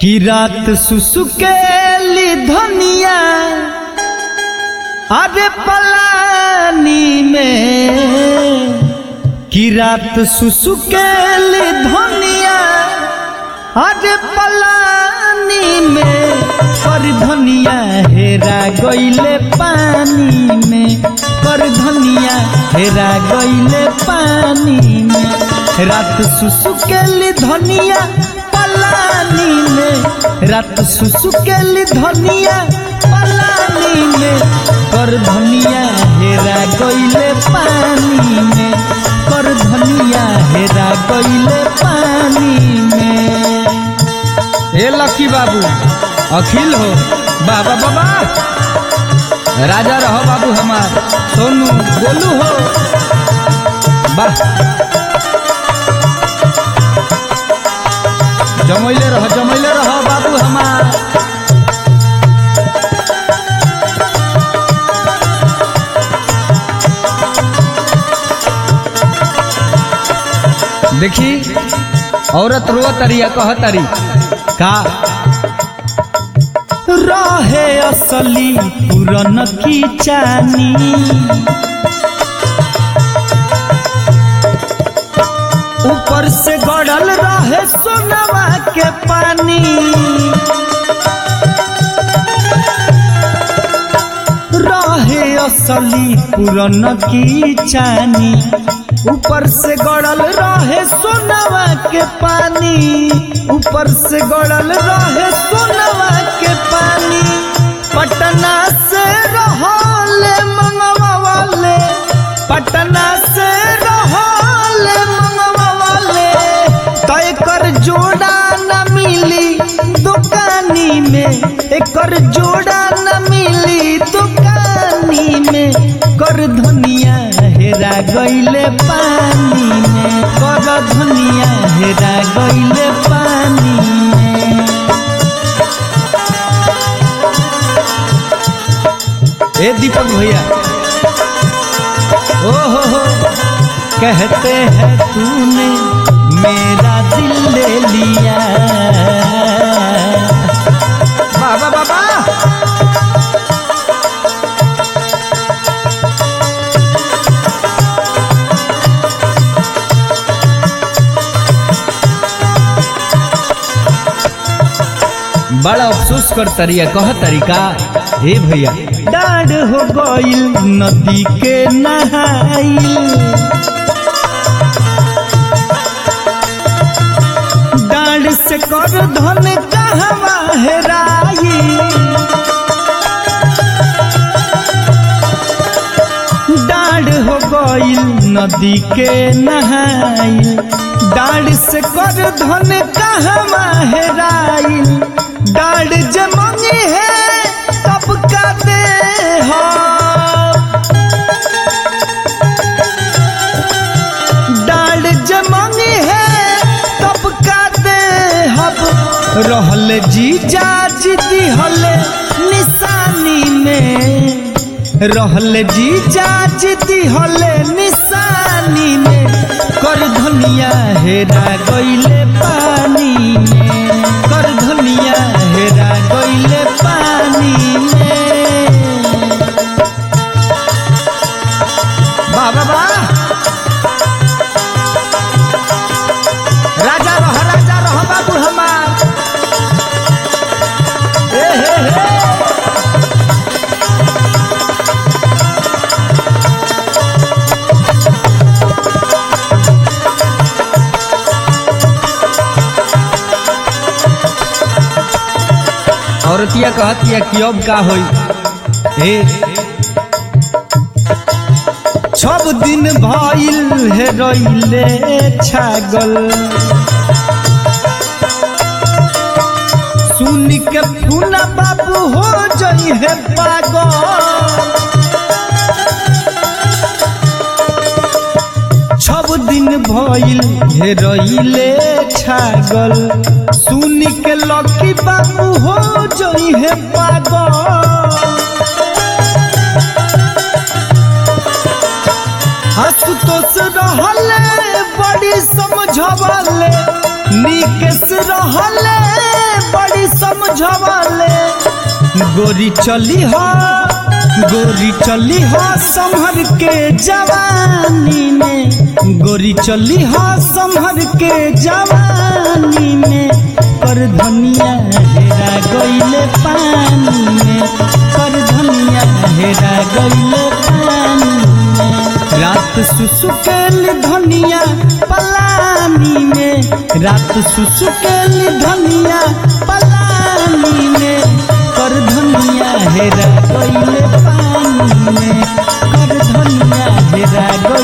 कि रात सुसुकेली धनिया अरे पलानी में कि रात सुसुकेली धनिया अरे पलानी में कर धनिया हेरा गईले पानी में कर धनिया हेरा गईले पानी में रात सुसुकेली धनिया पलानी में रात सुसुकेली धनिया पलानी में कर धनिया हेरा गईले पानी में कर धनिया हेरा गईले पानी में ए लकी बाबू अखिल हो बाबा बाबा राजा रहो बाबू हमार सोनू गोलू हो वाह जमैले रहो जमैले रहो बाबू हमार देखी औरत रो तरिया कह तरी का रहे असली पुरन की चानी ऊपर से गड़ल रहे सोनवा के पानी रहे असली पुरन की चानी ऊपर से गड़ल रहे सोनवा के पानी ऊपर से गड़ल रहे सोनवा के पानी पटना से रहले मंगवा वाले पटना से रहले मंगवा वाले तय कर जोड़ा न मिली दुकानी में एकर जोड़ा न मिली दुकानी में कर धनिया हेरा गईले पानी में कर धनिया हेरा गईले पानी में ए दीपक भैया ओ हो हो कहते हैं तूने मेरा दिल ले लिया बाबा बाबा बड़ा अफसोस कर तरिया कह तरीका हे भैया डाढ़ हो गईल नदी के नहाई डाढ़ से कर धन कहवा हेराई डाढ़ हो गईल नदी के नहाई डाढ़ से कर धन कहवा हेराई डाढ़ जमनी है तब का दे हो डाढ़ जमनी है तब का दे हब रहल जी जाज दिहल निशानी में रहल जी जाज दिहल निशानी में कर धनिया हेरा गईले पानी में कर धनिया हेरा गईले पानी में वाह वाह वाह राजा रह राजा रह बाबू हमार ए हे हे औरतिया कहतिया कि अब का होई हे छब दिन भइल हे रइले छागल सुन के फूना बाबू हो जई है पागल छब दिन भइल हे रइले छागल सुन के लकी बाबू हो जई है पागल आशुतोष रहले बड़ी समझवले निकेश रहले बड़ी समझवले गोरी चली हो गोरी चली हो संभर के जवानी में गोरी चली हो संभर के जवानी में कर धनिया हेरा गईले पानी में कर धनिया हेरा गईले पानी में रात सुसुकेल धनिया पलानी में रात सुसुकेल धनिया पलानी में कर धनिया हेरा गईले पानी में कर धनिया हेरा गईले